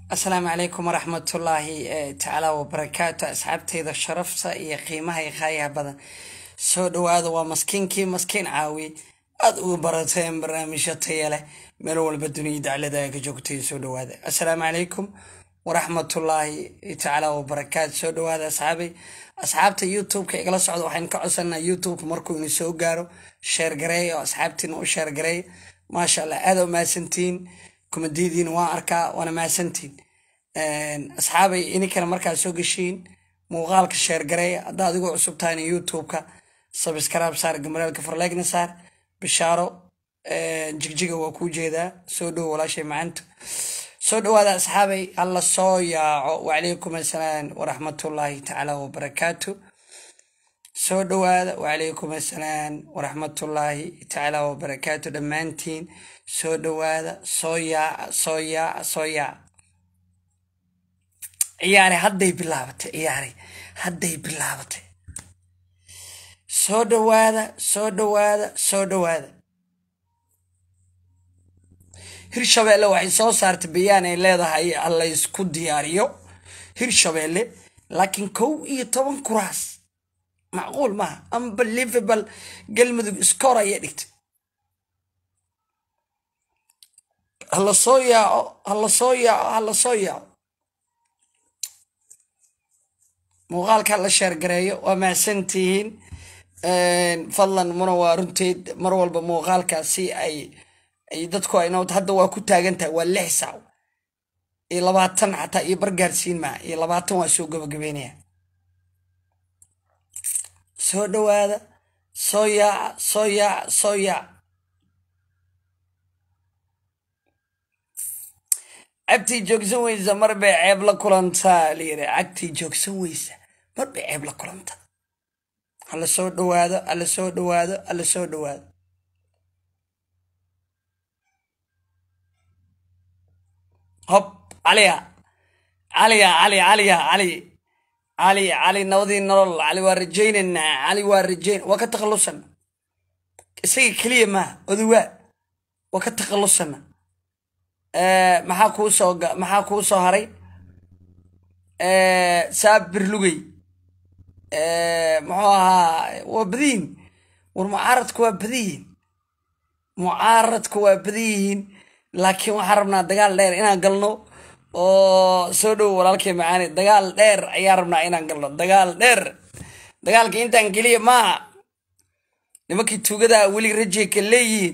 asalaamu calaykum waraxmatullaahi tacaala wabarakaatu asxaabteyda sharafta iyo qiimaha iyo khaayaha badan soo dhawaada waa maskiinkii maskiin caawi aada uga barateen barnaamijyo taya leh meel walba duniya daclada ay ka joogtay soo dhawaada assalaamu calaykum waraxmatullaahi tacaala wabarakaatu soo dhawaada asxaabay asxaabta youtube-ka igala socda waxaynu ka codsanaa youtube markuu ina soo gaaro sheergareey oo asxaabtiina u sheergareey maasha allah aada u mahadsantihiin kumadiyadiina waan arkaa waana mahadsantiin asxaabay ininkana markaa soo geshiin muuqaalka sheergareeya haddaa adigoo cusub tahayna youtube-ka sabskraib saar gamaraalka farleegna saar bishaaro jigjiga waa kuu jeedaa soo dhowo walaashay macanto soo dhawaada asxaabay alla soo yaaco wacalaykum assalaam waraxmatullaahi tacaala wabarakaatu soo dhawaada wacalaykum assalaam waraxmatullaahi tacaala wabarakaatu dhammaantiin soo dhawaada soo yaaca soo yaaca soo yaaca ciyaare hadday bilaabatay ciyaare hadday bilaabatay soo dhawaada soo dhawaada soo dhawaada hirshabeelle waxay soo saartay bayaan ay leedahay allaysku diyaariyo hirshabeelle laakiin kow iyo toban kuraas macquul maaha unbelievable galmudug iskoor ayay dhigtay hala soo yaaco hala soo yaaco hala soo yaaco muuqaalka la sheergareeyo waa mahadsantihiin fadlan muna waa runteed mar walba muuqaalkaasi ay ay dadku ayno hadda waa ku taagan tahay waa lix saac iyo labaatan xataa iyo bargaarsiin maa iyo labaatan waa soo gabagabeynaya soo dhawaada soo yaaca soo yaaca soo yaaca cagtii joogsan weysa mar bay ceeb la kulantaa layiri cagtii joogsan weysa mar bay ceeb la kulantaa hala soo dhawaado hala soo dhawaado hala soo dhawaado hob caliya caliya cali caliya cali cali cali nabadii nolol cali waa rajaynaynaa cali waa rajayn waa ka takhallusana isaga keliya maaha odawaa waa ka takhallusana maxaa kuu soo maxaa kuu soo haray saabir lugey muxuu ahaa waa badiyihin war mucaaradku waa badiyihiin mucaaradku waa badiyihiin laakiin waxaan rabnaa dagaal dheer inaan galno oo soo dhowo walaalkay macaani dagaal dheer ayaan rabnaa inaan galno dagaal dheer dagaalka intaan keliya maaha nimankii tuugada weli rajeyka leeyihiin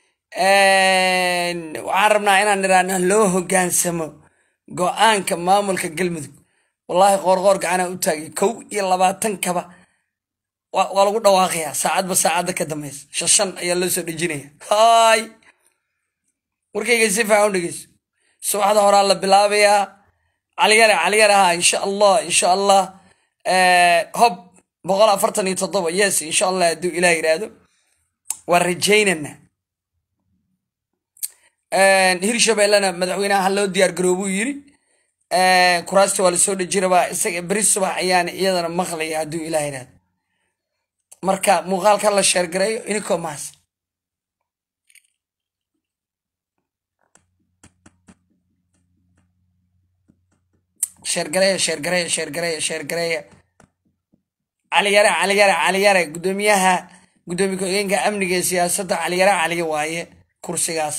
waxaan rabnaa inaan niraana loo hogaansamo go-aanka maamulka galmudug wallaahi qoorqoor gacanaa u taagay kow iyo labaatan kaba waa lagu dhawaaqayaa saacadba saacadda ka dambeysa shashan ayaa loo soo dhejinaya hay warkayga si faahan dhegeyso subaxda horaa la bilaabayaa caliyare caliyare ha insha allah insha allah hob boqol afartan iyo toddoba yes insha allah hadduu ilaah yidhaahdo waa rajaynana hirshabeellena madaxweynaha ha loo diyaar garoobuu yiri kuraasta waa lasoo dheji rabaa isaga beri subax ayaana iyadana maqlaya hadduu ilaah yidhaahdo marka muuqaalka la sheergareeyo inikoo maas sheergareeya sheergareeya sheergareeya sheergareeya caliyare caliyare caliyare guddoomiyaha guddoomiye ku-xigeenka amniga ee siyaasadda caliyare caliye waaye kursigaas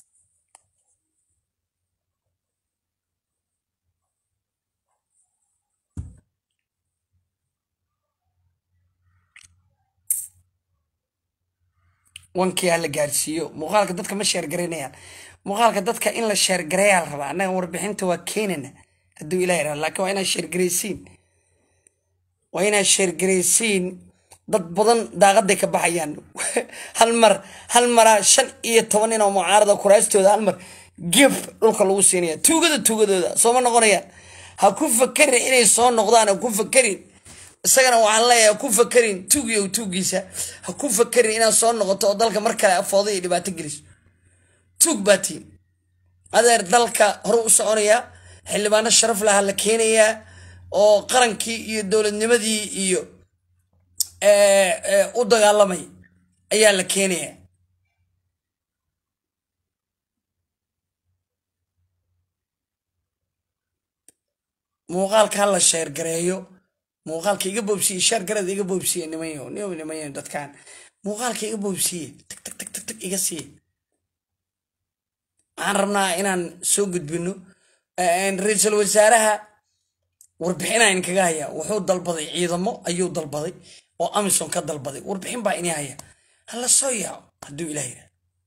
wankii ha la gaarsiiyo muuqaalka dadka ma sheergaraynayaan muuqaalka dadka in la sheergareeyaa la rabaa annaga warbixinta waa keenana hadduu ilah yidhahdo laakiin waa inaad sheergaraysiin waa inaad sheergaraysiin dad badan daaqaday ka baxayaan hal mar hal maraa shan iyo toban nin oo mucaarada kuraastooda hal mar gef dhulka lagu siinaya tuugada tuugadooda sooma noqonayaan ha ku fakerin inay soo noqdaan ha ku fakerin isagana waxaan leeyahay ha ku fakerin tuugiyo tuugiisa ha ku fakerin inaad soo noqoto oo dalka mar kale afooda iyo dhibaato geliso tuug baa tiin adeer dalka hore u soconayaa xildhibaano sharaf laha la keenayaa oo qarankii iyo dowladnimadii iyo u dagaalamay ayaa la keenayaa muuqaalka ha la sheergareeyo muuqaalka iga boobsiye sheergarada iga boobsiye nimanyo niyo nimanyo dadkan muuqaalka iga boobsiye tag tag tag tag tag iga siiye waxaan rabnaa inaan soo gudbino ra-iisul wasaaraha warbixinayn kaga haya wuxuu dalbaday ciidamo ayuu dalbaday oo amison ka dalbaday warbixin baa ini haya hala soo yaaco hadduu ilah yidhah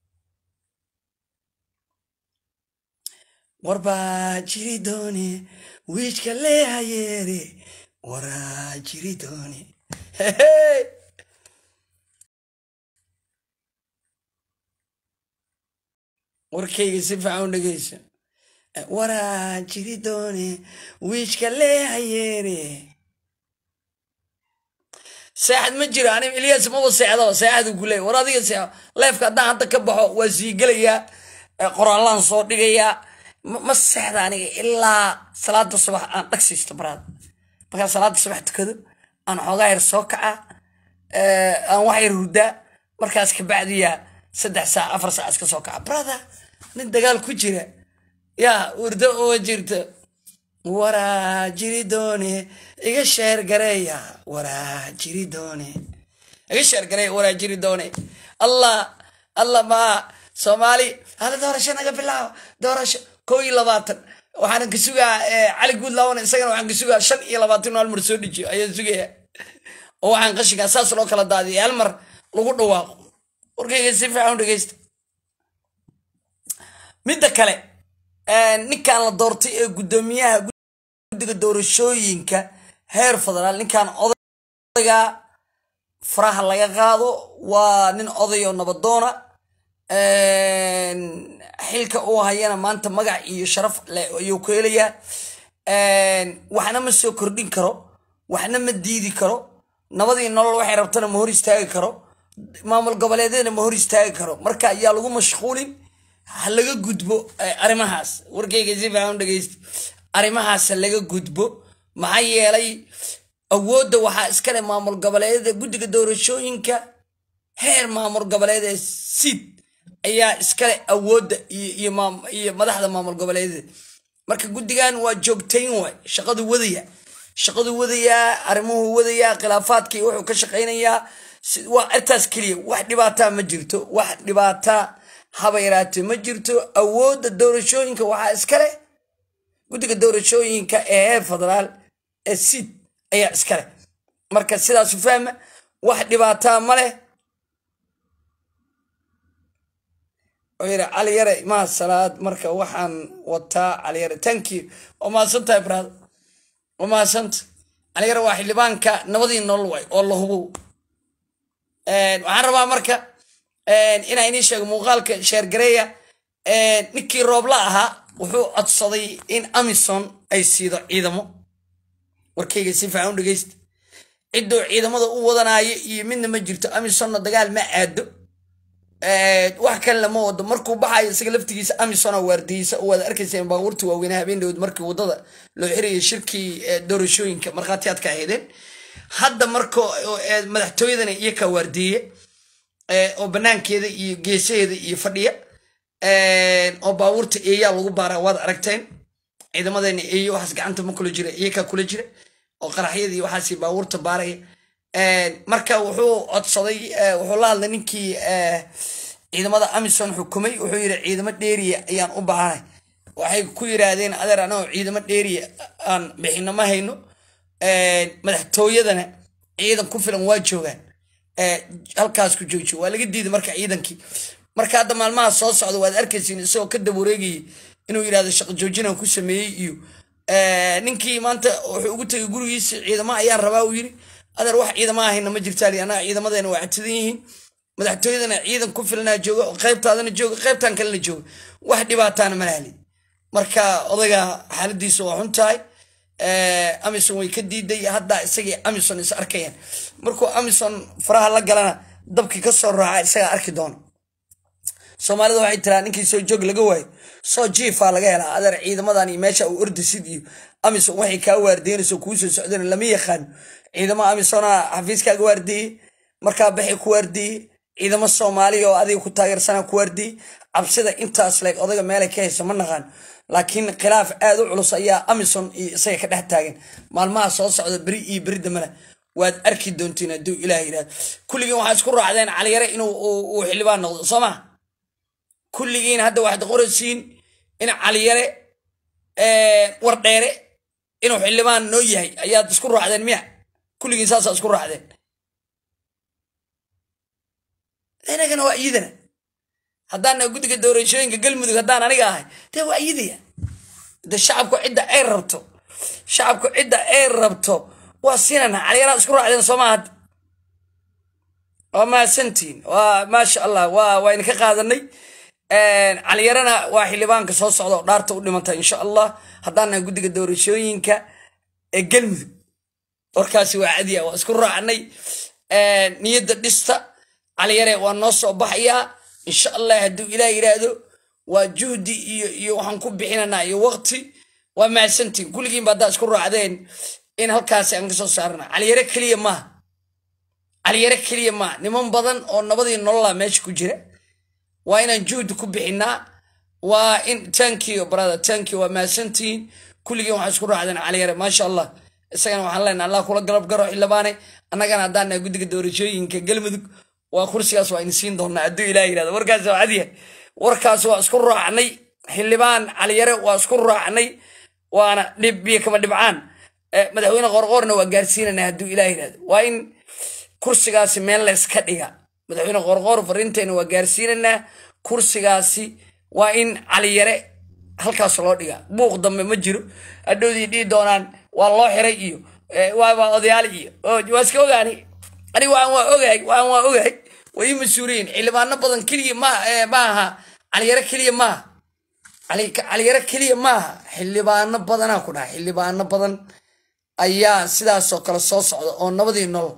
warbaa jiri doone wiijka leehayeere waraa jiri doone warkayga si fiican u dhegeysa waraa jiri doone wiijka leehayeere seexad ma jiro anig ilyas maba seexdo seexadu ku leey war adiga seexo leefka haddaan hadda ka baxo waa sii gelayaa qoraallaan soo dhigayaa ma seexda aniga ilaa salaada subax aan dhagsiisto baraad markaan salaada subax tukado aan xoogaa yar soo kaca aan wax yar hurdaa markaas kabacdiya saddex saac afar saac iska soo kaca brother nin dagaal ku jira yaa urdo uma jirto waraa jiri doone iga sheer gareeya waraa jiri doone iga sheer gareeya waraa jiri doone allah allah maa soomaali hada doorasho naga bilaabo doorasho koo iyo labaatan waxaan ka sugaa cali guud laawan isagana waxaan ka sugaa shan iyo labaatan hal mar soo dejiyo ayaan sugaya oo waxaan qashinkaa saas loo kala daadiya hal mar lagu dhawaaqo warkayga si fiican u dhegeysta midda kale ninkan la doortay ee guddoomiyaha guddiga doorashooyinka heer federaal ninkan odayga faraha laga qaado waa nin oday oo nabadoona xilka uu hayana maanta magac iyo sharaf ayuu ku helayaa waxna ma soo kordhin karo waxna ma diidi karo nabadii nolol waxay rabtana ma hor istaagi karo maamul goboleedyadna ma hor istaagi karo marka ayaa lagu mashquulin ha laga gudbo arrimahaas warkayga si fiican dhegeysta arrimahaas ha laga gudbo maxaa yeelay awoodda waxaa iskale maamul goboleedyada guddiga doorashooyinka heer maamul goboleed ee siid ayaa iskale awoodda iyo madaxda maamul goboleedyada marka guddigan waa joogtayn waay shaqadu wadaya shaqadu wadayaa arrimuhu wadayaa khilaafaadkii wuxuu ka shaqaynayaa waa artaas keliya wax dhibaataa ma jirto wax dhibaataa haba yaraatee ma jirto awoodda doorashooyinka waxaa iskale guddiga doorashooyinka ee heer federaal ee siid ayaa iskale marka sidaasu fahma wax dhibaataa ma leh yiri cali yare maa salaad marka waxaan wataa cali yare tanki waa mahadsantahay brad waa mahadsanta cali yare waa xildhibaanka nabadii nolol waay oo la hubo waxaan rabaa marka inaa inii sheego muuqaalka sheergareeya ninkii roobla ahaa wuxuu codsaday in amison ay siido ciidamo warkayga si fiican u dhegeysta cidduu ciidamada u wadanaayo iyo midna ma jirto amisonna dagaal ma aado wax kale lama wado markuu baxayo isaga laftigiisa amisona waardiyeysa oo waad arkayseen baabuurta waaweynaa habeen dhowd markii wadada loo xirayay shirkii doorashooyinka markhaatiyaadka ahaydeen hadda marka madaxtooyadana iyo ka waardiye oo banaankeeda iyo geesaheeda iyo fadhiya oo baabuurta eeyaa lagu baaraa waad aragteen ciidamadeena eeye waxaas gacanta ma kula jira iyakaa kula jira oo qaraxyadii waxaas baabuurta baaraya marka wuxuu codsaday wuxuu la hadlay ninkii ciidamada amison xukumay wuxuu yidhi ciidamo dheeriya ayaan u baahanay waxay ku yiraahdeen adeer anagoo ciidamo dheeriya aan bixino ma hayno madaxtooyadana ciidan ku filan waa joogaan halkaas ku joojiyo waa laga diiday marka ciidankii marka hadda maalmaha soo socda waad arkaysiin isagoo ka dab wareegayay inuu yidhahdo shaqo joojinaan ku sameeyey iyo ninkii maanta wuxuu ugu tegay gurigiisa ciidamo ayaan rabaa uu yiri adeer wax ciidama ahayna ma jirtaali annaga ciidamadeena waa catidan yihiin madaxtooyadana ciidan ku filanaa jooga qaybtaadana jooga qaybtan kalena jooga wax dhibaataana ma lahli marka odayga xaaladiisa waa xun tahay amison way ka diiday hadda isagii amison is arkayaan markuu amison faraha la galana dabkii ka soo raaca isagaa arki doona soomaalida waxay tiraa ninkii soo joog laga waayo soo jiifaa laga helaa adeer ciidamadan iyo meesha uu ordasid iyo amison waxay kaa waardeynayso kuu soo socdeen lama yaqaan ciidamo amisona xafiiskaaga waardeeyey markaa baxay ku waardeeyey ciidamo soomaaliya oo adiga ku taageersana ku waardeeyey cabsida intaas leeg odayga meelay ka hayso ma naqaan laakiin khilaaf aad u culus ayaa amison iyo isaga ka dhex taagan maalmaha soo socda beri iyo beri dambena waad arki doontiin hadduu ilaah yidhahdo kulligiin waxaa isku raacdeen caliyare inuu uu xildhibaan noqdo soo ma kulligiin hadda waxaad qoraysiin in caliyare wardheere inuu xildhibaan noo yahay ayaad isku raacdeen miya kulligiin saasaa isku raacdeen inagana waa iyidana haddaana guddiga doorashooyinka galmudug haddaan aniga ahay dee waa iyidaya de shacabku cidda ay rabto shacabku cidda ay rabto waa siinana caliyaraad isku raacdeen soo maaha waa mahadsantiin waa maasha allah waa waa idinka qaadanay caliyarana waa xildhibaanka soo socda oo dhaarta u dhimanta insha allah haddaana guddiga doorashooyinka ee galmudug warkaasi waa cadiya waa isku raacnay niyadda dhista caliyare waa noo soo baxayaa insha allah hadduu ilaah yidhaahdo waa juhdi iyo iyo waxaan ku bixinanaa iyo waqti waa mahadsantiin kulligiinba haddaa isku raacdeen in halkaasi aan ka soo saarana caliyare keliya maaha caliyare keliya maaha niman badan oo nabadii nolola meesha ku jira waa inaan juhdi ku bixinaa waa in tankiyo brother tankiyo waa mahadsantihiin kulligiin waxaa isku raacdeen caliyare maasha allah isagana waxaan leenahay allah kula galab garo xildhibaane annagana haddaan nahay guddiga doorashooyinka galmudug waa kursigaas waa in siin doonaa hadduu ilaah yidhahdo warkaas waa cadiya warkaas waa isku raacnay xildhibaan caliyare waa isku raacnay waana dhib iyo kama dhibcaan madaxweyne qorqoorna waa gaarsiinana hadduu ilaah yidhahdo waa in kursigaasi meel layska dhiga madaxweyne qorqoor fariinteena waa gaarsiinanaa kursigaasi waa in caliyare halkaas loo dhiga buuq dambe ma jiro adhowdii dhihi doonaan waa loo xiray iyo waa odayaal iyo waa iska ogaani ani waan waa ogahay waan waa ogahay way ii mas-uuliyiin xildhibaano badan keliya ma maaha caliyare keliya maaha caliyare keliya maaha xildhibaano badanaa ku dhaha xildhibaano badan ayaa sidaasoo kale soo socda oo nabadii nolol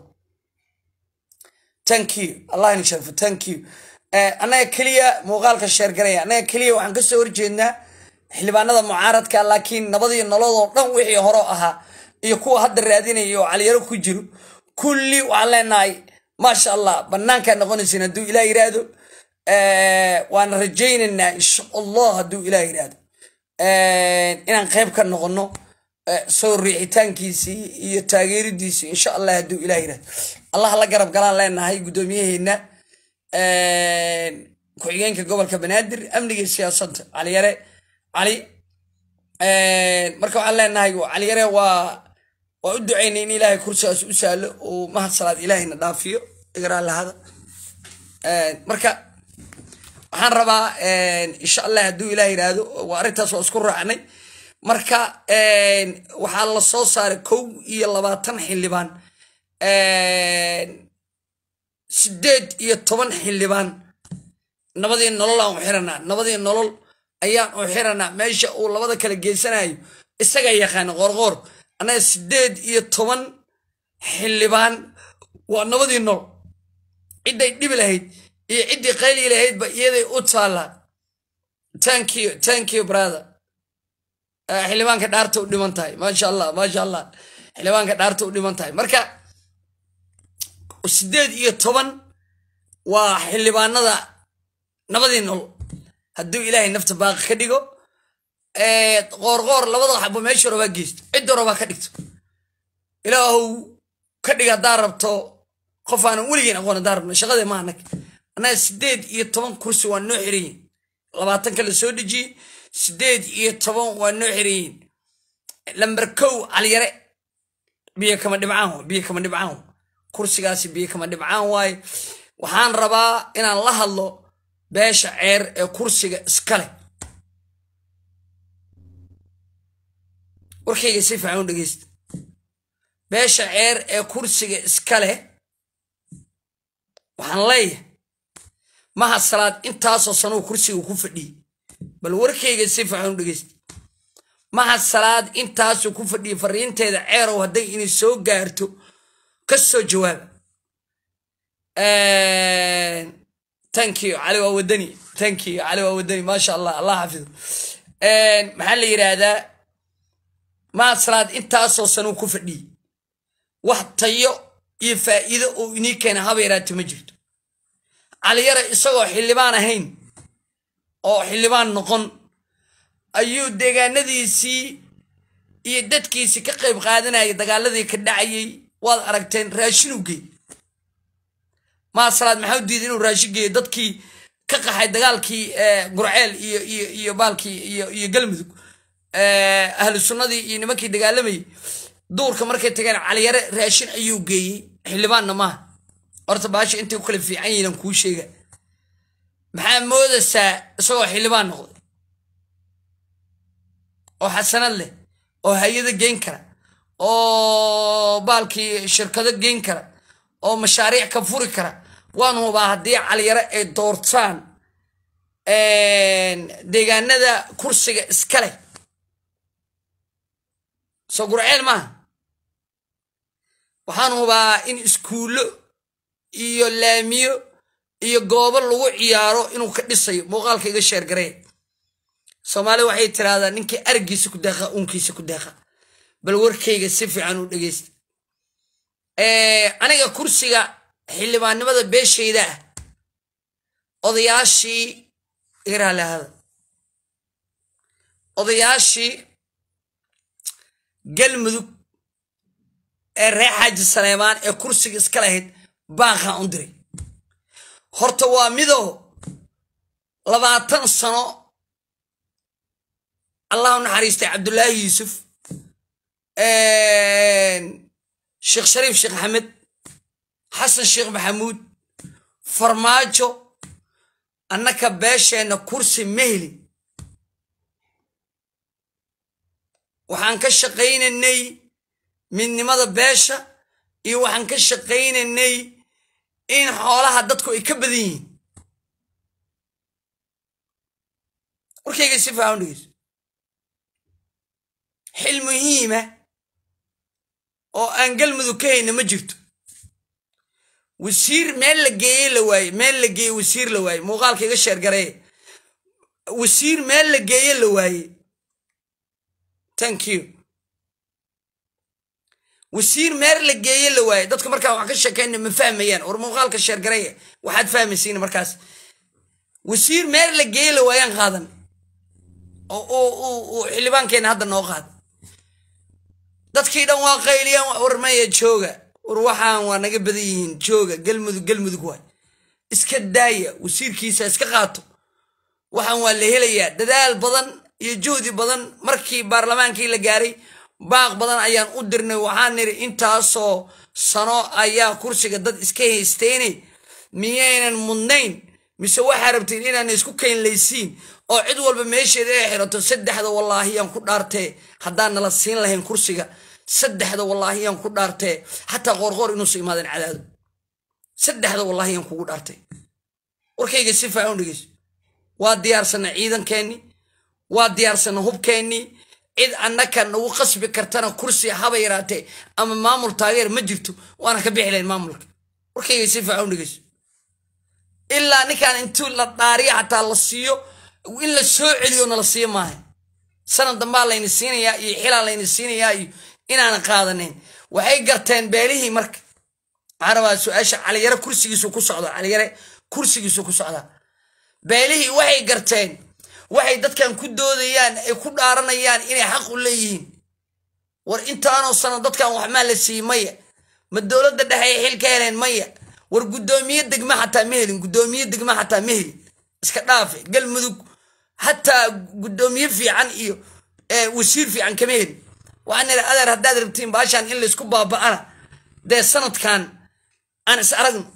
thank you allah in sharfo thank you annaga keliya muuqaalka sheergaraya annaga keliya waxaan kasoo horjeednaa xildhibaanada mucaaradka laakiin nabadii nolodoo dhan wixii hore ahaa iyo kuwa hadda raadinaya oo caliyaro ku jiro kulli waxaan leenahay maasha allah banaankaa noqonaysin hadduu ilaah yidhaahdo waana rajaynaynaa insha allah hadduu ilaah yidhaahdo inaan qayb ka noqono soo riixitaankiisii iyo taageeridiisii insha allah hadduu ilaah yidhahdo allah la garab galaan leenahay guddoomiyaheena ku-xigeenka gobolka banaadir amniga siyaasadda caliyare cali marka waxaan leenahay caliyare waa waa u ducaynay in ilaahay kursigaas u sahlo uu mahad salaad ilaahayna dhaafiyo igaraa lahada marka waxaan rabaa insha allah hadduu ilaah yidhaahdo waa arrintaas waa isku raacnay marka waxaa la soo saaray kow iyo labaatan xildhibaan sideed iyo toban xildhibaan nabadii nolol aan u xiranaa nabadii nolol ayaan u xiranaa meesha uu labada kala geysanayo isaga yaqaana qoorqoor annaga sideed iyo toban xildhibaan waa nabadii nool cidday dhibi lahayd iyo ciddii qayli lahaydba iyaday u taallaa thank you thank you brother xildhibaanka dhaarta u dhiman tahay maasha allah maasha allah xildhibaanka dhaarta u dhiman tahay marka sideed iyo toban waa xildhibaanada nabadii nool hadduu ilaahay nafta baaqi ka dhigo qoorqoor labada xabo meesha rabaa geysto cidda rabaa ka dhigto ilaahow ka dhig haddaa rabto qof aanan weligeyn aqoon haddaa rabno shaqadee ma anag annaga sideed iyo toban kursi waa noo xiranyihin labaatanka la soo dejiyey sideed iyo toban waa noo xiranyihin lamber kow caliyare biyo kama dhibcaan biyo kama dhibcaan kursigaasi biyo kama dhibcaan waaye waxaan rabaa inaan la hadlo beesha ceer ee kursiga iskale warkayga si fiican u dhegeysta beesha ceer ee kursiga iska leh waxaan leeyahay maha salaad intaasoo sanuu kursiga ku fadhiyey bal warkayga si fiican u dhegeysta maha salaad intaasuu ku fadhiyey fariinteeda ceerow hadday inay soo gaarto ka soo jawaaba thank you cali waa wadani thank you cali waa wadani maasha allah allah xafido maxaa la yidhaahdaa maha salaad intaasoo sanuu ku fadhiyey wax tayo iyo faa'iido oo inii keena haba yaraata ma jirto caliyare isagoo xildhibaan ahayn oo xildhibaan noqon ayuu deegaanadiisii iyo dadkiisii ka qayb qaadanayay dagaaladii ka dhacayay waad aragteen raashinuu geey maasalaad maxaa u diiday inuu raashin geeyo dadkii ka qaxay dagaalkii gurceel iyo iyo iyo baalkii iyo iyo galmudug ahlu sunnadii iyo nimankii dagaalamayay duurka markay tageen caliyare raashin ayuu geeyey xildhibaanna maaha horta baasha intay ku kala fiican yihiin kuu sheega maxaa moodaysaa isagoo xildhibaan noqday oo xasanad leh oo hay-ada geyn kara oo baalkii shirkado geyn kara oo mashaariic ka furi kara waan hubaa haddii caliyare ay doortaan deegaanada kursiga iska leh soo gurceel maaha waxaan hubaa in iskuullo iyo laamiyo iyo goobo lagu ciyaaro inuu ka dhisayo muuqaalka iga sheergaree soomaalida waxay tiraahdaa ninkii argiisa ku deeqa uunkiisa ku deeqa bal warkayga si fiican u dhegeysta aniga kursiga xildhibaannimada beeshayda ah odayaashii iraalahada odayaashii galmudug ee reer xaaji saleemaan ee kursiga iska lahayd baaqaan u diray horta waa midoo labaatan sano allah u naxariistay cabdullaahi yuusuf sheekh shariif sheekh axmed xasan sheekh maxamuud farmaajo annaka beesheenna kursi ma helin waxaan ka shaqaynaynay midnimada beesha iyo waxaan ka shaqaynaynay in xoolaha dadku ay ka badan yihiin warkayga si faahan dhegeyso xil muhiima oo aan galmudug ka hayna ma jirto wasiir meel la geeye la waaye meel la geeye wasiir la waaye muuqaalka iga sheergaree wasiir meel la geeye la waaye thank you wasiir meel la geeye la waaye dadku markaa wax ka sheekayna ma fahmayaan war muuqaalka sheergareeya waxaad fahmaysiin markaas wasiir meel la geeye la waayaan qaadan oo xildhibaankeenna hadda noo qaada dadkii dhan waa qayliyaan war maya jooga war waxaan waa naga badan yihiin jooga galmudug galmudug waay iska daaya wasiirkiisa iska qaato waxaan waa la helayaa dadaal badan iyo juhdi badan markii baarlamaankii la gaaray baaq badan ayaan u dirnay waxaan niri intaasoo sano ayaa kursiga dad iska haysteyne miyaynan mudnayn mise waxaa rabtiin inaana isku keynlaysiin oo cid walba meesheeda ay xirato saddexda wallaahiyaan ku dhaartee haddaan nala siin lahayn kursiga saddexda wallaahiyaan ku dhaartee xataa qoorqoor inuusa imaadeen cadaado saddexda wallaahiyaan kugu dhaartay warkayga si faahan dhegeyso waa diyaarsana ciidankeenni waa diyaarsana hubkeennii cid annaka nagu qasbi kartana kursi haba yaraatee ama maamul taageer ma jirto waana ka bixi lahayn maamulka warkayga si faahan dhegeyso ilaa ninkaan intuu la dhaariya xataa la siiyo in la soo celiyo nala siiyo maaha sanad dambaa layna siinayaa iyo xilaa layna siinayaa iyo inaanan qaadanayn waxay garteen beelihii marka waxaan rabaa su-aasha caliyare kursigiisu ku socda caliyare kursigiisu ku socdaa beelihii waxay garteen waxay dadkan ku doodayaan ay ku dhaaranayaan inay xaq u leeyihiin war intaanoo sano dadkan waxmaa la siiyey maya ma dowladda dhexe ay xil ka heleen maya war guddoomiye degma xataa ma helin guddoomiye degma xataa ma helin iska dhaafe galmudug hataa guddoomiye fiican iyo wasiir fiican kama helin waxaan nidhi adeer haddaad rabtiin baashaan in laysku baaba'ana dee sanadkan aan is aragno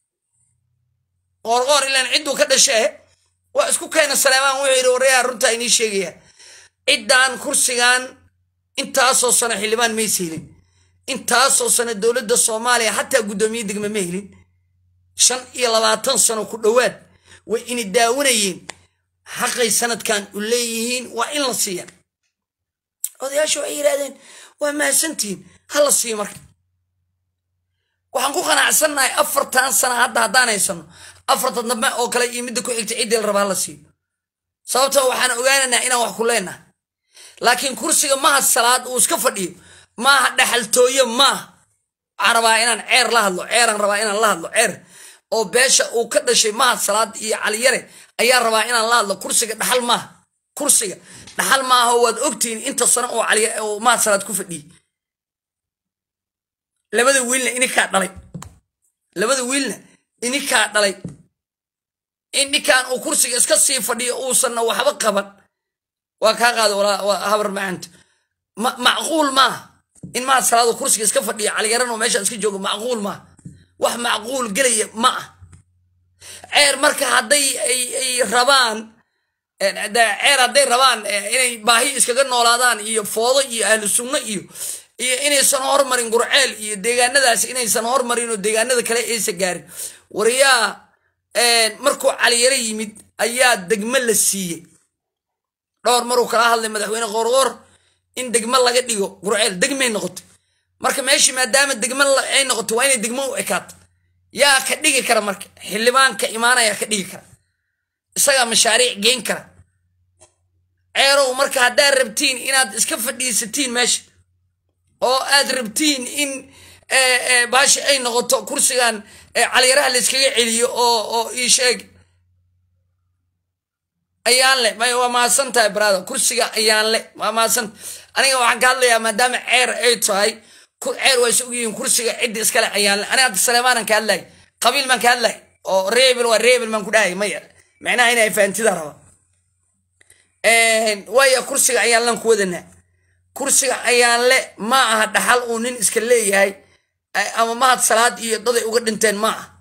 qoorqoor ilaan cidduu ka dhashee waa isku keena saleemaan wuxuu yidhi warayaa runtaa inii sheegayaa ciddaan kursigan intaasoo sano xildhibaan mays helin intaasoo sano dowladda soomaaliya xataa guddoomiye degma ma helin shan iyo labaatan sano ku dhowaad way ini daawanayeen xaqay sanadkan u leeyihiin waa in la siiya odayaashu waxay yidhahdeen waa mahadsantihiin ha la siiyo marka waxaan ku qanacsannahay afartan sana hadda haddaan haysano afartan dambe oo kale iyo midda ku xigta ciddii la raba ha la siiyo sababtoo waxaan ogaanaynaa inaan wax ku leenahay laakiin kursiga maha salaad uu iska fadhiyo maaha dhaxaltooye maaha waxaan rabaa inaan ceer la hadlo ceeraan rabaa inaan la hadlo ceer oo beesha uu ka dhashay mahad salaad iyo caliyare ayaa rabaa inaan la hadlo kursiga dhaxal maaha kursiga dhaxal maaha waad ogtihiin inta sano oo cali oo mahad salaad ku fadhiyey labada wiilna ininkaa dhalay labada wiilna ininkaa dhalay in ninkan uu kursiga iska sii fadhiyo uusanna waxba qaban waa kaa qaada walaa habar macanto macquul maaha in mahad salaado kursiga iska fadhiyo caliyaran oo meesha iska joogo macquul maaha wax macquul gelaya ma ah ceer marka hadday ay rabaan ceer hadday rabaan inay baahi iskaga noolaadaan iyo foodo iyo ahlu sunno iyo iyo inaysan hormarin gurceel iyo deegaanadaas inaysan hormarin oo deegaanada kale aysan gaarin waryaa markuu caliyaro yimid ayaa degmo la siiyey dhowr maruu kala hadlay madaxweyne qoorqoor in degmo laga dhigo gurceel degmay noqotay marka meeshii maadaama degmo ay noqotay waa inay degmo u ekaato yaa ka dhigi kara marka xildhibaanka imaanaya ka dhigi kara isagaa mashaariic geen kara ceerow marka haddaad rabtiin inaad iska fadhiisatiin meesha oo aad rabtiin in baashi ay noqoto kursigan caliyaraha la iskaga celiyo oo oo ii sheeg ayaanle may waa mahadsan tahay brother kursiga ayaanle waa mahadsan aniga waxaan ka hadlayaa maadaama ceer ay tahay ceer waa is ogyihiin kursiga cidda iskale ayaanle aniga hadda saleemaanan ka hadlay qabiil baan ka hadlay oo reebel waa reebel baan ku dhahay maya macnaha inay fahamtida raba waaya kursiga ayaanlan ku wadanaa kursiga ayaanle ma aha dhaxal uu nin iska leeyahay ama mahad salaad iyo daday uga dhinteen ma ah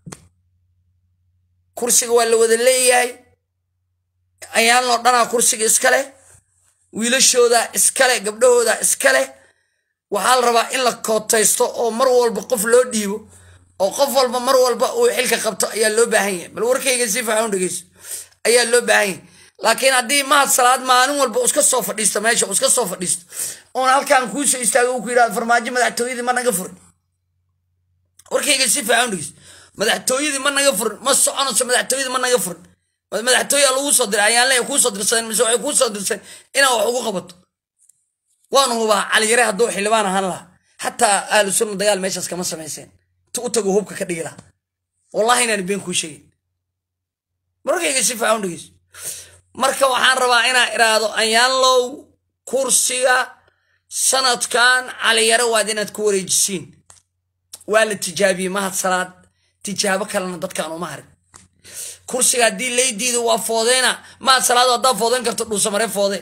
kursiga waa la wada leeyahay ayaanloo dhanaa kursiga iskaleh wiilashooda iskale gabdhahooda iskaleh waxaa la rabaa in la kootaysto oo mar walba qof loo dhiibo oo qof walba mar walba uu xilka qabto ayaa loo baahan yahay bal warkayga si fiican u dhegeyso ayaa loo baahan yahay laakiin haddii mahad salaad maalin walba iska soo fadhiisto meesha iska soo fadhiisto oona halkaan kuusoo istaago uu ku yidhahdo farmaajo madaxtooyadii ma naga furin warkayga si fiican u dhegeyso madaxtooyadii ma naga furin ma soconayso madaxtooyadii ma naga furin madaxtooya lagu soo diray ayaan leeya kuu soo dirsadeen mise waxay kuu soo dirsadeen inaa wax ugu qabato waanu hubaa caliyare hadduu xildhibaan ahaan lahaa xataa ahlu sunna dagaal meeshaas kama samayseen tu u tago hubka ka dhigi lahaa wallahi inaan been kuu sheegin markayga si fiican u dhegeyso marka waxaan rabaa inaa iraahdo ayaanlow kursiga sanadkan caliyare waad inaad ku wareejisiin waa la tijaabiyey mahad salaad tijaabo kalena dadkaan uma harin kursiga haddii laydiida waa foodeyna mahad salaado haddaad foodeyn karto dhuusamare foode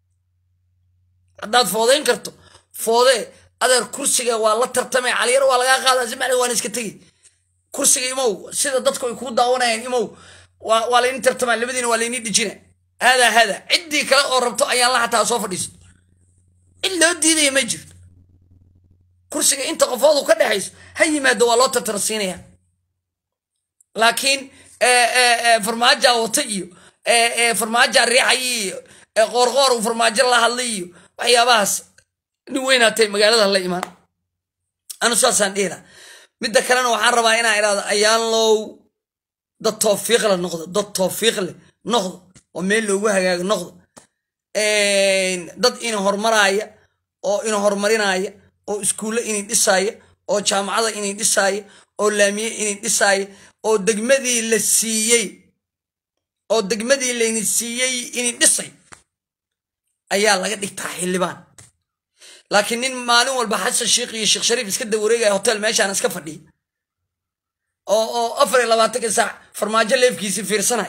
haddaad foodeyn karto foode adeer kursiga waa la tartamay caliyar waa lagaa qaadaa si macli waan iska tegi kursiga imow sida dadku ay kuu daawanayaan imow waa layni tartamaa labadiina waa layni dhijina haadaa haadaa ciddii kale oo rabto ayaan la xataa soo fadhiisto cid loo diidaya ma jirto kursiga inta qofoodu ka dhexayso ha yimaado waa loo tartarsiinaya laakiin farmaajaa wata iyo farmaajaa riixay iyo qoorqoor uu farmaajo la hadlay iyo waxyaabahaas nin weynaatay magaalada la imaan anu saasaan dhihila midda kalena waxaan rabaa inaa idhahdo ayaan low dad toofiiqle noqdo dad toofiiqle noqdo oo meel loogu hagaago noqdo dad ina hormaraaya oo ina horumarinaya oo iskuulle inay dhisaaya oo jaamacada inay dhisaaya oo laamiye inay dhisaaya oo degmadii la siiyey oo degmadii layni siiyey inay dhisay ayaa laga dhigtaa xildhibaan laakiin nin maalin walba xasan sheikh iyo sheekh shariif iska dawareegaya hotel meeshaan iska fadhiya oo oo afar iyo labaatanka saac farmaajo leefkiisi fiirsanay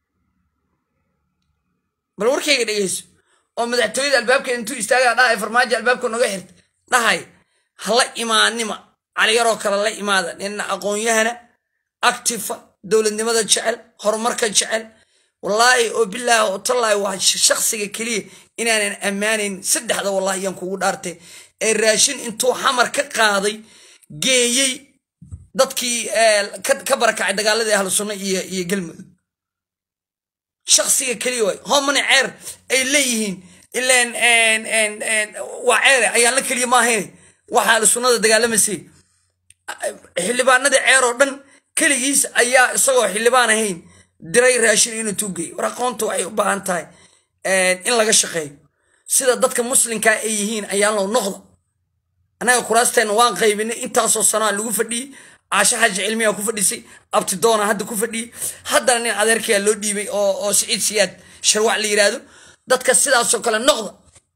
bal warkayga dhegeyso oo madaxtooyada albaabka intuu istaagaa dhahay farmaajo albaabka noga xirta dhahay hala imaanima caliyaroo kale la imaada nina aqoon-yahana actifa dowladnimada jecel horumarka jecel wallaahi oo bilaahi oo tallaahi waa shaksiga keliya inaanan ammaanayn saddexda wallahi yaan kugu dhaartay ee raashin intuu xamar ka qaaday geeyey dadkii ka barakacay dagaaladii ahlu sunna iyo iyo galmudug shaksiga keliya waay homani ceer ay leeyihiin ilaan waa ceere ayaan la keliya maahayn waxa ahlu sunnada dagaalamasay xildhibaanadii ceer oo dhan keligiis ayaa isagoo xildhibaan ahayn diray raashin inuu tuugay war aqoonta waxay u baahan tahay in laga shaqeeyo sida dadka muslimkaa ay yihiin ayaan loo noqda annaga kuraasteena waan qaybinay intaasoo sanaa lagu fadhiyey caasho xaaji cilmiyaa ku fadhisay abtidoona hadda ku fadhiyey haddana nin adeerkayaa loo dhiibay oo siciid siyaad sharwac la yidhaahdo dadka sidaasoo kale noqda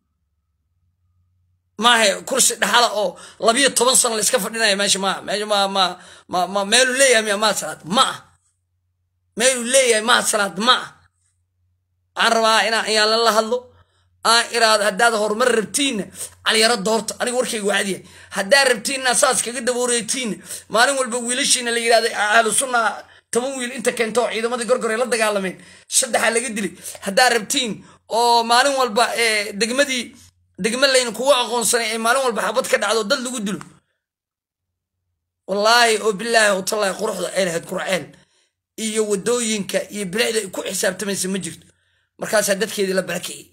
maaha kursi dhaxala oo labiyo toban sano la iska fadhinaya meesha maaha meesha ma ma ma ma meeluu leeyahay miya maad salaad ma ah meeluu leeyahay maad salaad ma ah waxaan rabaa inaan ayaalan la hadlo aan iraado haddaad horumar rabtiinna caliyaro doorta aniga warkayga waadiya haddaad rabtiinna saas kaga dabooreytiinna maalin walba wiilashiina la yidhahda ahlu sunna toban wiil inta keento oo ciidamadii gorgore la dagaalameen saddexaa laga dilay haddaad rabtiin oo maalin walba degmadii degma layn kugu aqoonsanay ee maalin walba xabad ka dhacdo dad lagu dilo wallaahi oo bilaahi watallahi quruxda ay lahayd qurceel iyo wadooyinka iyo bilicda ay ku xisaabtamaysa ma jirto markaasaa dadkeedii la barakiciyey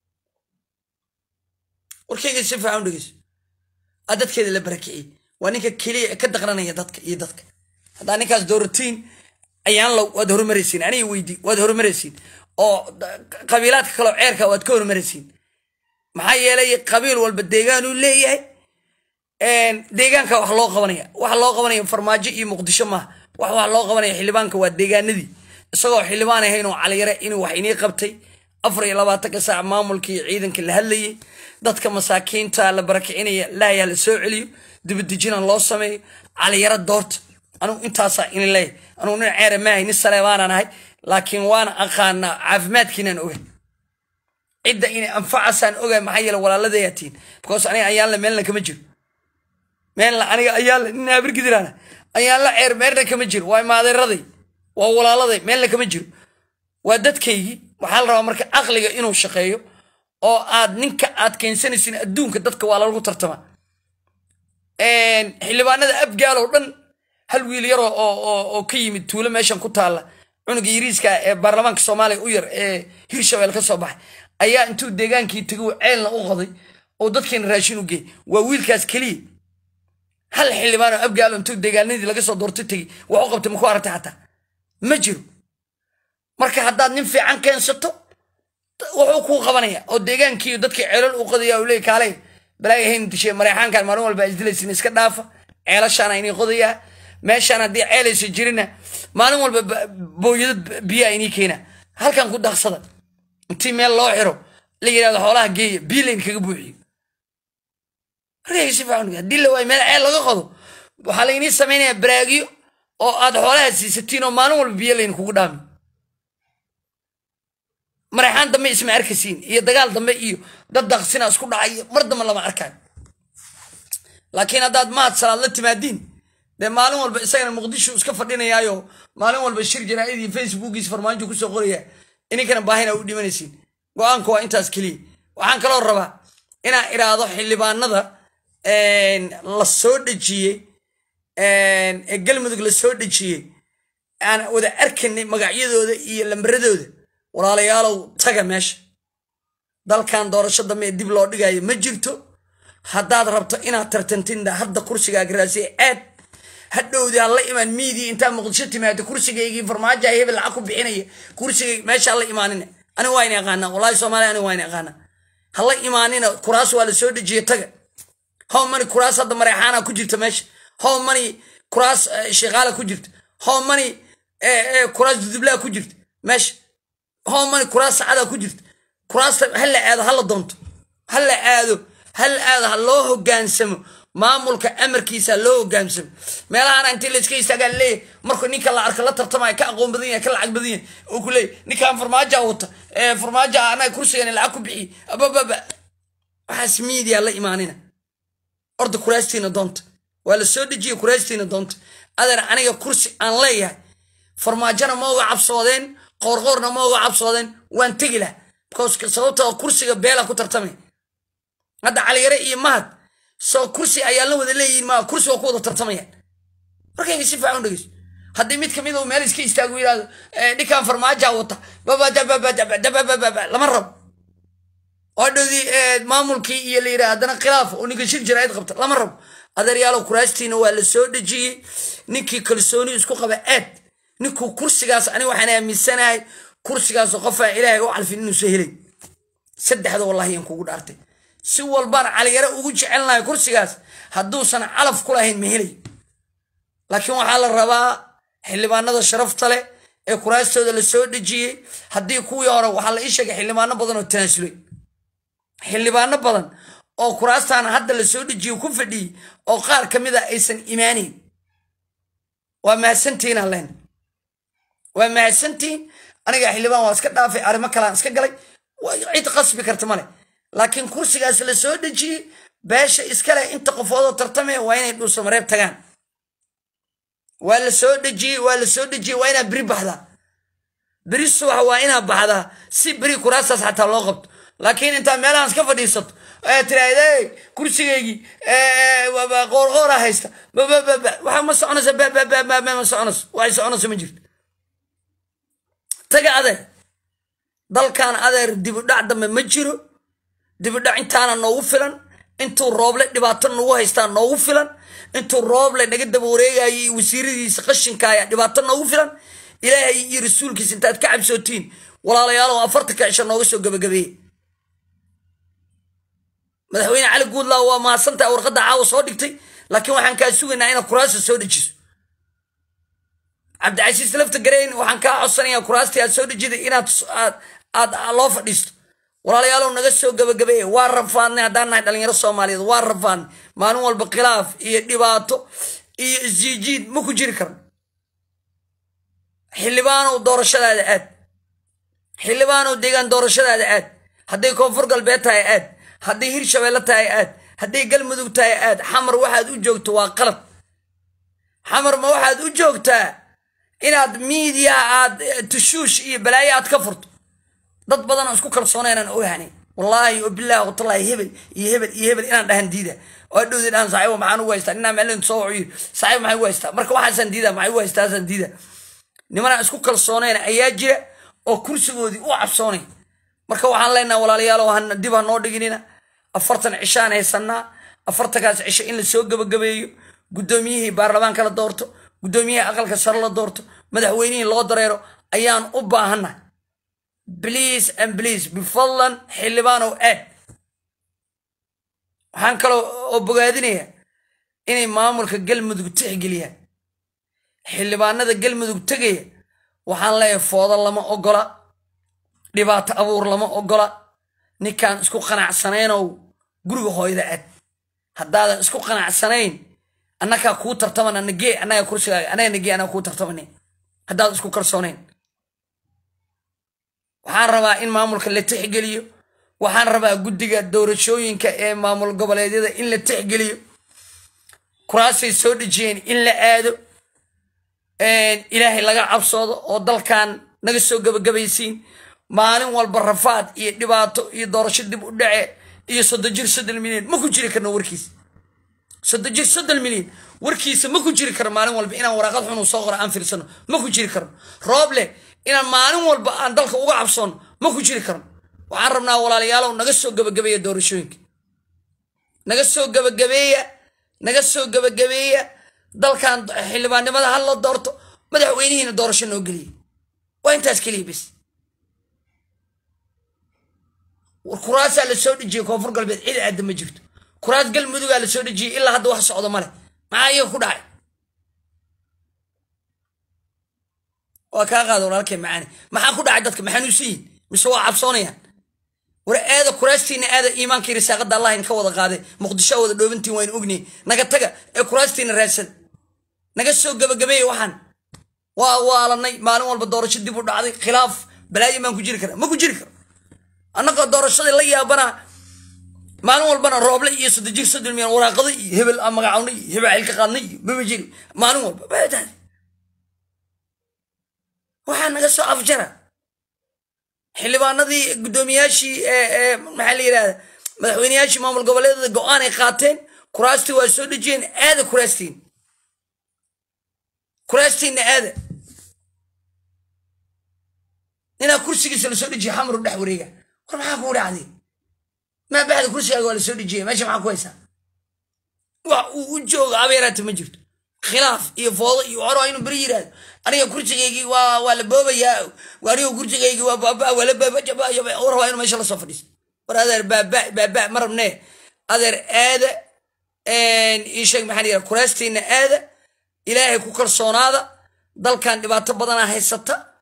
warkayga si fiican dhegeyso a dadkeeda la barakiciyey waa ninka keliya ka daqranaya dadka iyo dadka haddaa ninkaas dooratiin ayaan low waad horumaraysiin aniga weydi waad horumaraysiin oo qabiilaadka kaleo ceerka waad ka horumaraysiin maxaa yeelay qabiil walba deegaanuu leeyahay deegaanka wax loo qabanaya waxa loo qabanaya farmaajo iyo muqdisho maaha wax wax loo qabanaya xildhibaanka waa deegaanadii isagoo xildhibaan ahayn oo caliyare inuu wax inii qabtay afar iyo labaatanka saac maamulkii ciidanka la hadlayay dadka masaakiinta la barakicinaya laayaa la soo celiyo dibadejina loo sameeyo caliyaro doorta anugu intaasaa inin leeyahay anugu nin ceere maahay nin saleebaanaan ahay laakiin waana aqaanaa caafimaadkiinaan ogahay cidda inay anfacasaan ogahay maxaa yeele walaaladayaatiin because aniga ayaanla meelna kama jiro meelna aniga ayaanla nin abirgidiraana ayaanla ceer meerna kama jiro waa maadeeraday waa walaaladay meelna kama jiro waa dadkaygii waxaa la rabaa marka aqliga inuu shaqeeyo oo aad ninka aad keensanaysin adduunka dadka waa lagu tartamaa xildhibaanada abgaal oo dhan hal wiil yaroo oo ka yimid tuulo meeshan ku taalla cunuga yiriiska ee baarlamaanka soomaaliya u yar ee hirshabelle ka soo baxay ayaa intuu deegaankii tegay ceelna u qoday oo dadkeena raashin u geeyay waa wiilkaas keliya hal xildhibaan oo abgaalo intuu deegaanadii laga soo doortay tegey wax u qabtay maku aragtay xataa ma jiro marka haddaad nin fiican keensato wuxuu kuu qabanaya oo deegaankii dadkii ceelal u qodaya u leey kaalay balaaga hayn dishe mareexaankan maalin walba isdilaysin iska dhaafa ceelashaana inii qodayaa meeshaan haddii ceelaysa jirina maalin walba booyadad biyaa inii keena halkan ku daqsada intii meel loo xiro la yidhahdo xoolaha geeya biyo layn kaga buuxiyo markayga si fiican haddii la waayo meel ceel laga qodo waxaa laynii samaynayaa baraagyo oo aad xoolaha siisatiin oo maalin walba biyo layn kugu dhaami mareexaan dambe isma arkasiin iyo dagaal dambe iyo dad daqsina isku dhacay mar dambe lama arkayo laakiin haddaad mahad salaad la timaadiin dee maalin walba isagana muqdisho iska fadhinayaayo maalin walba shir jaraa'id iyo facebookiis farmaajo kusoo qoraya ininkana baahina u dhimanaysiin go-aanku waa intaas keliya waxaan kaloo rabaa inaan iraahdo xildhibaanada la soo dhejiyey ee galmudug la soo dhejiyey aan wada arkanay magacyadooda iyo lambaradooda walaalayaalow taga meesha dalkan doorasho dambe ee dib loo dhigayo ma jirto haddaad rabto inaad tartantinda hadda kursigaaga raasiya aad hadhowdii ha la imaan miidii intaa muqdisho timaado kursigaygii farmaajoa hebel lacag ku bixinaya kursigay meesha la imaanin aniga waa ina aqaanaa wallahi soomaaliya aniga waa ina aqaanaa ha la imaanina kuraas waa la soo dejiye taga how many kuraas hadda mareexaana ku jirta meesha how many kuraas sheekaala ku jirta how many kuraas dudublaa ku jirta meesha how many kuraas sacada ku jirta kuraasta hala aado hala doonto hala aado hal aado ha loo hogaansamo maamulka amarkiisa loo hogaansamo meelahana intii layska istaagaa leeyahy markuu ninka la arka la tartamaya ka aqoon badan yahay ka lacag badan yahay oo ku leeyahy ninkan farmaaja wata farmaaja anaga kursigan lacag ku bixiy abababa waxaas miidiya la imaanina orda kuraastiina doonta waa la soo dejiya kuraastiina doonta adeer aniga kursi aan leeyahay farmaajona ma uga cabsoodeen qoorqoorna ma uga cabsoodeen waan tegi lah because sababtoo kursiga beela ku tartamay hadda caliyare iyo mahad soo kursi ayaa la wada leeyihin maa kursi waa ku wada tartamayaan markayga si fiican u dhegeyso haddii mid kamid uu meel iska istaago yidhahdo ninkan farmaaja wata babadababadabababa lama rabo oo dhowdii maamulkii iyo la yidhaha haddana khilaaf oo ninka shir jaraa'id qabta lama rabo adeeryaalow kuraastiina waa la soo dhejiyey ninkii kalsooni isku qaba aad ninkuu kursigaas ani waxaan aaminsanahay kursigaas qofaan ilaahay u calfin inuusa helay saddexda wallahi yaan kugu dhaartay si walbaan caliyare ugu jecelnahay kursigaas hadduusan calaf ku lahayn ma helay laakiin waxaa la rabaa xildhibaanada sharafta leh ee kuraastooda la soo dhejiyey haddii kuwii hore waxaa la ii sheegay xildhibaano badan oo tanaasulay xildhibaano badan oo kuraastaan hadda la soo dhejiyey ku fadhiyey oo qaar ka mid a aysan imaanayn waa mahadsantihiin alleen waa mahadsantihiin aniga xildhibaan waa iska dhaafay arrimo kalean iska galay cid qasbi karta male laakiin kursigaas la soo dhejiyey beesha iskale inta qofoodoo tartamaya waa inay dhuusamareeb tagaan waa la soo dhejiyey waa la soo dhejiyey waa inaa beri baxdaa beri subax waa inaa baxdaa si beri kuraastaas xataa loo qabto laakiin intaa meelahaan iska fadhiisato ee tiraahda kursigaygii qoorqoora haysta waxa ma soconaysa ma soconayso waxay soconayso ma jirto taga adeer dalkan adeer dibudhac dambe ma jiro dibudhac intaana noogu filan intuu rooble dhibaato nagu haystaa noogu filan intuu rooble naga daba wareegayay wasiiradiisa qashinkaaya dhibaato noogu filan ilaahay iyo rasuulkiisa intaad ka cabsootiin walaalayaalow afartanka cisho nooga soo gabagabeeye madaxweyne cali guudlaaw waa mahadsantaha warqadda caawa soo dhigtay laakiin waxaan kaa sugaynaa inaad kuraasta soo dejiso cabdicasiis lafta garayn waxaan kaa codsanayaa kuraastii aad soo dejiday inaad aad loo fadhiisto walaalayaalow naga soo gabagabeeye waa rafaadnay haddaan nahay dhalinyaro soomaaliyeed waa rafaadnay maalin walba khilaaf iyo dhibaato iyo isjiijiid ma ku jiri karno xildhibaanow doorashadaada aad xildhibaanow deegaan doorashadaada aad hadday koonfur galbeed tahay aad hadday hirshabeelle tahay aad hadday galmudug tahay aad xamar waxaad u joogto waa qalab xamar ma waxaad u joogtaa inaad miidiyaha aad tushuush iyo balaayo aad ka furto dad badan oo isku kalsoonaynaan ogahanay wallaahi bilaahi watallaahi hebel iyo hebel iyo hebel inaan dhahan diida oo dhowdi dhahan saaxiibo maxaan ugu haystaa ninaa maalin soo wacu yiri saaxiibo maxay ugu haystaa marka waxaasaan diida maxay ugu haystaa asaan diida nimanaan isku kalsoonayn ayaa jira oo kursigoodii u cabsoonay marka waxaan leenaha walaalayaalow hana dib ha noo dhiginina afartan cishaan haysanaa afartankaas cisho in la soo gabagabeeyo guddoomiyihii baarlamaanka la doorto guddoomiyihii aqalka sare la doorto madaxweynihii loo dareero ayaan u baahannahay bliase and bliase bifadlan xildhibaanow aad waxaan kaloo oo bogaadinayaa inay maamulka galmudug tixgeliyaan xildhibaanada galmudug tegaya waxaan leeyahay foodo lama ogola dhibaato abuur lama ogola ninkaan isku qanacsanaynoo guriga hooyada aad haddaadan isku qanacsanayn annagaa kuu tartamana nagee annaga kursigaaga annaga nagee annaga kuu tartamana haddaadan isku kalsoonayn waxaan rabaa in maamulka la tixgeliyo waxaan rabaa guddiga doorashooyinka ee maamul goboleedyada in la tixgeliyo kuraasay soo dhejiyeen in la aado ilaahay laga cabsoodo oo dalkan naga soo gabagabaysiin maalin walba rafaad iyo dhibaato iyo doorasho dib u dhace iyo soddon jir soddon milyan ma ku jiri karno warkiisa soddon jir soddon milyan warkiisa ma ku jiri karno maalin walba inaan waraaqad xunu soo qora aan fiirsano ma ku jiri karno rooble inaan maalin walba aan dalka uga cabsoono ma ku jiri karno waxaan rabnaa walaalayaalow naga soo gabagabeeya doorashooyinka naga soo gabagabeeya naga soo gabagabeeya dalkan xildhibaannimada ha la doorto madaxweynihiina doorasho noo geliya waa intaas keliya bis war kuraasaa la soo dhejiyey koonfur galbeed cid aadda ma jirto kuraas galmudugaa la soo dhejiyey ilaa hadda wax socdo male maxaa iyaga ku dhacay waa kaa qaada walaalkay macaani maxaa ku dhacay dadka maxaanuusan yihin mise waa cabsoonayaan war aada kuraastiina aada iimaankii risaaqada allah idinka wada qaaday muqdisho wada dhoobantiin waynu ognihin naga taga ee kuraastiina raadsada naga soo gabagabeeya waxaan waa waalanay maalin walba doorasho dib u dhacday khilaaf balaayo maan ku jiri kara ma ku jiri karo annagoo doorashadii la yaabana maalin walbana rooble iyo soddon jir soddon milyan waraaqada iyo hebel aan magacawnay iyo hebel xilka qaadnay iyo mama jiri maalin walba baadaad waxaa naga soo afjara xildhibaanadii guddoomiyaashii maxaa la yidhahda madaxweyneyaashii maamul goboleedada go-aan ay qaateen kuraastii waa soo dhejiyeen aada kuraastiin kuraastiinna aada inaa kursigiisa lasoo dejiya xamaru dhex wareega war maxaa kuu dhacday maa baxda kursigaaga waa lasoo dejiya meesha maxaa ku haysaa wax uu u jooga abeeraata ma jirto khilaaf iyo foodo iyo hore waa inuu beri yidhaahdo aniga kursigaygii waa waa la boobayaa aniga kursigaygii waa baaba waa la baabajabaya war waa inuu meesha lasoo fadhiisto war adeer baaba baaba ma rabnee adeer aada ii sheeg maxaa yidhaha kuraastiina aada ilaahay ku kalsoonaada dalkan dhibaato badana haysata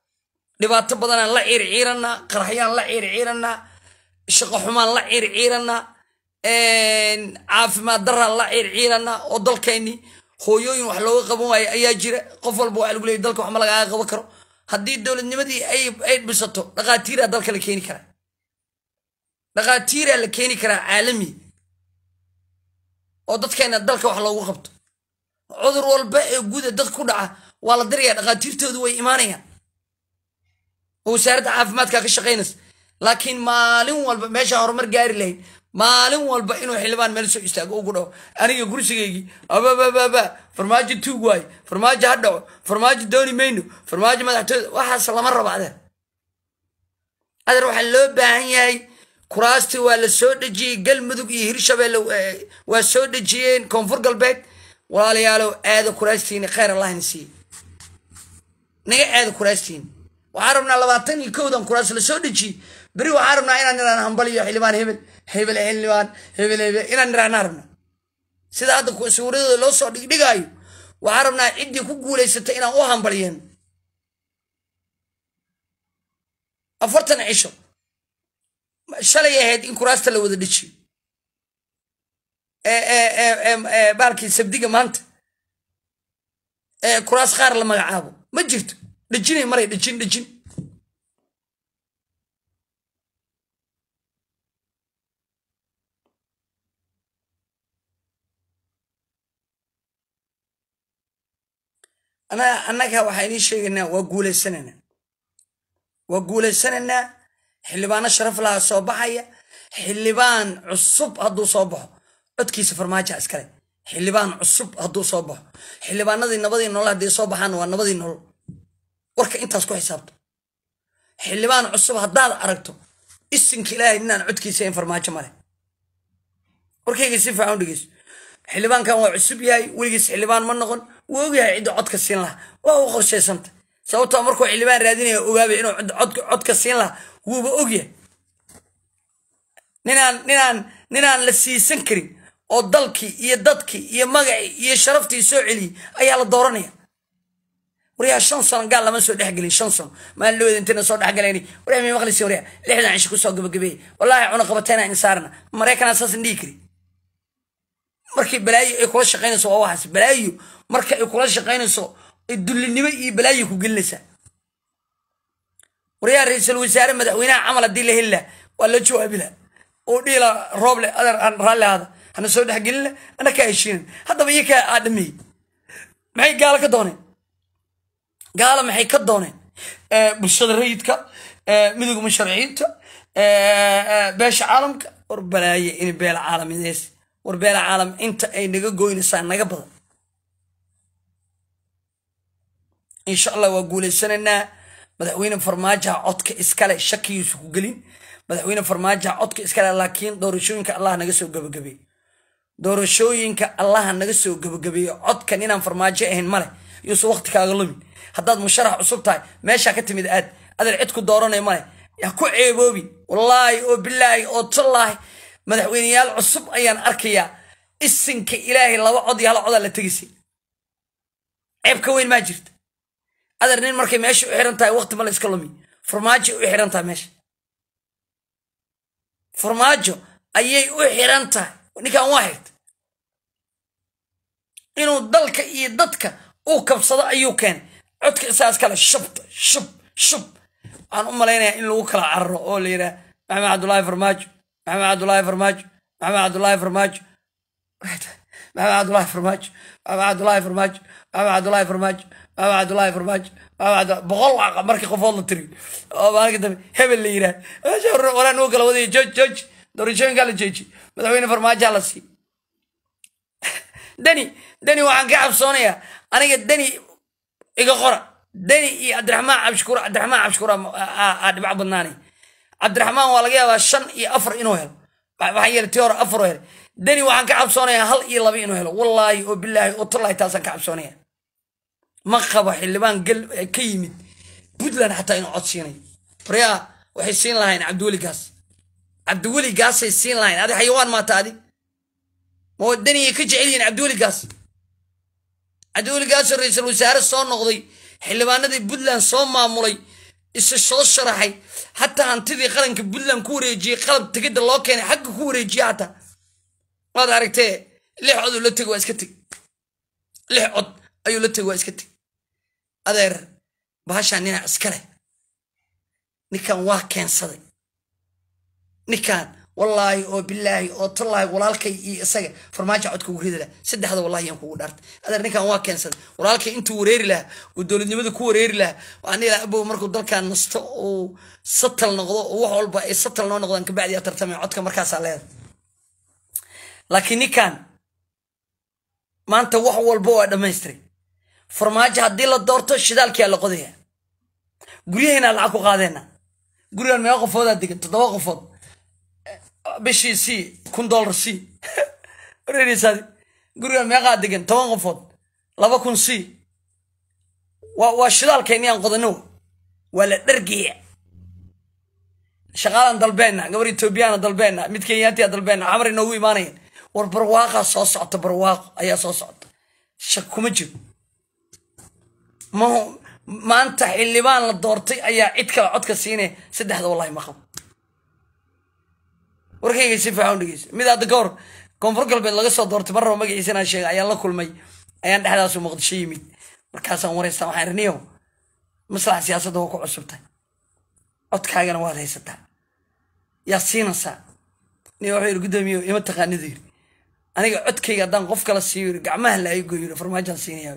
dhibaato badanaan la ciirciiranaa qaraxyaan la ciirciiranaa shaqo xumaan la ciirciiranaa caafimaad daraan la ciirciiranaa oo dalkeenni hooyooyin wax looga qaban waayo ayaa jira qof walba waa lagu leeyay dalka wax ma lagaaga qaban karo haddii dowladnimadii ay dhisato dhaqaatiiraa dalka la keeni karaa dhaqaatiiraa la keeni karaa caalami oo dadkeena dalka wax loogu qabto cudur walba ee guda dad ku dhaca waa la dirayaa dhaqaatiirtoodu way imaanayaan oo wasaaradda caafimaadka ka shaqaynaysa laakiin maalin walba meesha horumar gaari lahayd maalin walba inuu xildhibaan meel soo istaago ugu dhaco aniga gursigaygii ababababa farmaajo tuug waayo farmaajo ha dhaco farmaajo dooni mayno farmaajo madaxtooyda waxaas lama rabo adeer adeer waxaa loo baahan yahay kuraastii waa la soo dhejiyey galmudug iyo hirshabeelle waa soo dhejiyeen koonfur galbeed walaalayaalow aada kuraastiini khayr allahna siiye naga aada kuraastiini waxaan rabnaa labaatan iyo kowdan kuraas la soo dhejiyey beri waxaan rabnaa inaan niraan hambaliyo xildhibaan hebel hebel xildhibaan hebel hebel inaan niraanaa rabnaa sida hadda sawirradooda loo soo dhigdhigaayo waxaan rabnaa ciddii ku guulaysatay inaan u hambaliyeen afartan cisho shalay ahayd in kuraasta la wada dhejiyo baalkii sabdiga maanta kuraas qaar la magacaabo ma jirto dhejinay maray dhejin dhejin annaga waxaa idiin sheegaynaa waa guulaysanaynaa waa guulaysanaynaa xildhibaano sharaf laha soo baxaya xildhibaan cusub hadduu soo baxo codkiisa farmaaja iskale xildhibaan cusub hadduu soo baxo xildhibaanadii nabadii nolol hadday soo baxaan waa nabadii nolol warka intaas ku xisaabto xildhibaan cusub haddaad aragto isinka ilaahay ninaan codkiisa in farmaajo male warkayga si fiican u dhegeyso xildhibaankan waa cusub yahay weligiis xildhibaan ma noqon wuu ogyahay cidda codka siin lahaa waa u qorshaysanta sababtoo markuu xildhibaan raadinaya ogaabay inuu codka siin lahaa wuuba ogyahay ninaan ninaan ninaan la siisan karin oo dalkii iyo dadkii iyo magacii iyo sharaftii soo celiyey ayaa la dooranaya waryaa shan sano gaal lama soo dhexgelin shan sano maalin dhaweed intina soo dhexgalayn waryaa may maqlisi waryaa lixdan cisho kusoo gabagabeeyey wallaahi cuna qabateena insaarna maraykanaa saasan dhihi kari markii balaayo ay kula shaqaynayso waa waxaas balaayo marka ay kula shaqaynayso dullinimo iyo balaayo ku gelinaysaa waryaa ra-iisul wasaare madaxweynaha camal haddii la heli laha waa la jawaabi laha oo dhiila rooble adeer aan raalli ahaada hana soo dhexgelin lah ana kaa heshiinan haddaba iyo kaa aadhameeyey maxay gaalo ka dooneen gaalo maxay ka dooneen bulshada rayidka midowga musharaciinta beesha caalamka war balaaye in beela caalamidees war beela caalam inta ay naga goynaysaa naga badan insha allah waa guulaysanaynaa madaxweyne farmaajaha codka iskale shakigiisu ku gelin madaxweyne farmaajaha codka iskale laakiin doorashooyinka allah naga soo gabagabeey doorashooyinka allaha naga soo gabagabeeyo codkan inaan farmaajo ahayn male yuusu waqti kaaga lumin haddaad musharax cusub tahay meeshaa ka timid aad adeer cid ku dooranay male ha ku ceeboobi wallaahi oo bilaahi oo tallaahi madaxweyneyaal cusub ayaan arkayaa isinka ilaahay laba cod iyo hal codaa la tegisay ceeb ka weyn maa jirta adeer nin markay meesha u xiran tahay waqti ma la iska lumi farmaajo u xiran tahay meesha farmaajo ayay u xiran tahay ninkan waa xigta inuu dalka iyo dadka uu kabsado ayuu keenay codka isaas kale shubta shub shub waxaan u malaynayaa in lagu kala cararo oo la yidhaha maxamed cabdullaahi farmaajo maxamed cabdullaahi farmaajo maxamed cabdullaahi farmaajo maxamed cabdullaahi farmaajo maxamed cabdullaahi farmaajo maxamed cabdullaahi farmaajo maxamed cabdullaahi farmaajo boqol markii qofood la tiri oo maalinka dambe hebel la yidhaha walaa nuu kala wadaya jooj jooj doorashooyinkaa la jooji madaxweyne farmaajoha la sii deni deni waxaan ka cabsoonayaa aniga deni iga qora deni iyo cabdiraxmaan cabshukuur cabdiraxmaan cabshukuur aa dhibac badnaanay cabdiraxmaan waa laga yaabaa shan iyo afar inuu helo waxaa yeelay tii hore afar oo helay deni waxaan ka cabsoonayaa hal iyo laba inuu helo wallaahi oo bilaahi oo tallaahi taasaan ka cabsoonaya ma qabo xildhibaan gal ka yimid puntland xataa inuu cod siinayo waryaa waxay siin lahayn cabdiweli gaas cabdiweli gaasay siin lahayn adi xayawaan maata adi ma daniyay ka jecel yihiin cabdiweli gaas cabdiweli gaasoo ra-iisul wasaare soo noqday xildhibaanadii puntland soo maamulay isa soo sharaxay hataa hantidii qaranka puntland ku wareejiyey qalab tegidda loo keenay xagga ku wareejiye hataa waad aragtee lix cod uu la tegi waa iska teg lix cod ayuu la tegi waa iska teg adeer bahashaan ninaa iska leh ninkan waa keensaday ninkan wallaahi oo bilaahi oo tallaahi walaalkay iyo isaga farmaajo codka ugu ridi laha saddexda wallahi yaan kugu dhaartay adeer ninkan waa keensaday walaalkay intuu wareeri lahaa uu dowladnimada ku wareeri lahaa waan ilaa abow markuu dalkan nasto uu satal noqdo oo wax walba ay satal noo noqdaan kabacdi yaa tartamay codka markaasaa leedahay laakiin ninkan maanta wax walba waa dhammaystiray farmaajo haddii la doorto shidaalkiyaa la qodaya guryaheena lacag ku qaadeena gurigan meeqa qofoodaa degan toddoba qofood bishii c kun dollar c wareerisaadi gurigan meeqaa degan toban qofood laba kun c waa waa shidaalkeenni aan qodano waa la dhargeya shaqaalaan dalbeenna gabar etoobiyaana dalbeenna mid kenyaatiya dalbeenna xamar inoogu imaanayan war barwaaqaa soo socota barwaaqo ayaa soo socota shak kuma jiro ma maanta xildhibaan la doortay ayaa cid kale codka siinaya saddexda wallahi ma qabo warkayga si fiican u dhegeysa mid hadda ka hor koonfur galbeed laga soo doortay mar raba magaciisa inaan sheega ayaan la kulmay ayaan dhexdaasu muqdisho yimid markaasaan wareystaa waxaan irniyow maslaxa siyaasadda waa ku cusubtay codkaagana waad haysataa yaa siinaysaa nin wuxuu yidhi guddoomiyo ima taqaanidu yidhi aniga codkayga haddaan qof kala siiyo yidhi gacmaha la aygo yidhi farmaajaan siinayaa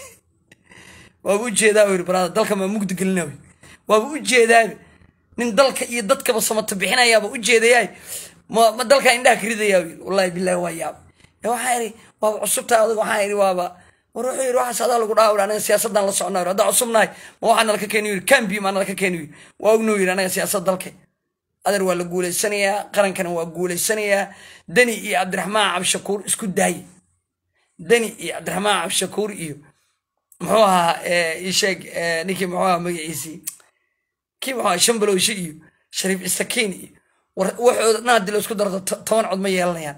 waaba u jeedaa yidhi baraada dalka maa mugdi gelinaa waaba u jeedaabe nin dalka iyo dadkaba samata bixinayaaba u jeedayaay ma ma dalka indhaha ka ridayaa yidhi wallahi billahi waa yaab waxaa idhi waaba cusubtahay adag waxaa idhi waaba war wuxuu yidhi waxaas adaa lagu dhaha aniga siyaasaddan la socnaa yidhi haddaa cusubnahay ma waxaa nala ka keeni yidhi cambi maa nala ka keeni yidhi waa ognuu yidhi anaga siyaasad dalka adeer waa la guulaysanayaa qarankana waa guulaysanayaa deni iyo cabdiraxmaan cabdishakuur isku daaye deni iyo cabdiraxmaan cabdishakuur iyo muxuu ahaa isheeg ninkii muxuu ahaa magaciisii kii muxuu ahaa shambalowshe iyo shariif isakiin iyo waxooda dhan haddii la isku darto toban cod ma yeelanayaan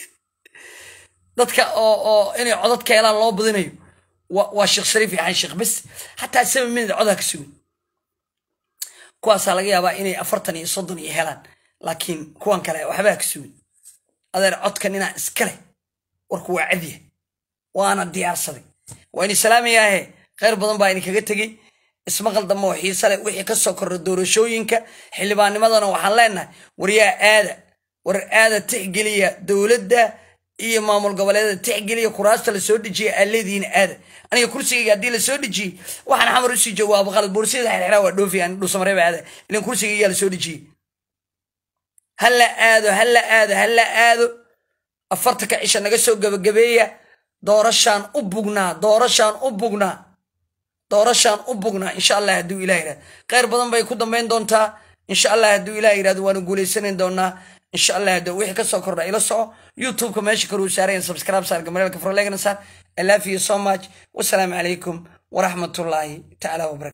dadka oo oo inay codad ka helaan loo badinayo waa sheekh shariif iyo xan sheekh bes xataa seven minute codaa ka sugan kuwaasaa laga yaabaa inay afartan iyo soddon iyo helaan laakiin kuwan kale waxbaa ka sugan adeer codka ninaa iska leh warku waa cadya waana diyaarsaday waa ini salaamayaahe khayr badan baa idinkaga tegey ismaqal dambe oo xiise leh wixii ka soo korra doorashooyinka xildhibaanimadana waxaan leenahay waryaa aada war aada tixgeliya dowladda iyo maamul goboleedada tixgeliya kuraasta lasoo dejiya aa leedihiin aada aniga kursigayga haddii lasoo dejiyey waxaan xamar usii jawaabo qalad boorsiyada xirxiraa waa dhoofiyan dhuusamareeba aada ilan kursigaygaa lasoo dejiyey hala aado hala aado hala aado afartanka cisha naga soo gabagabeeya doorashaan u bugnaa doorashaan u bugnaa doorashaan u bugnaa insha allah hadduu ilah yirahdo khayr badan bay ku dambayn doontaa insha allah hadduu ilah yirahdo waanu guulaysanayn doonaa insha allah hadduu wixii kasoo kordha ila soco youtubeka meesha kaluu saarayan subscribe saar gamareelka frolegna saar i love you so much wasalaamu calaykum waraxmatullaahi tacaala wabarakatu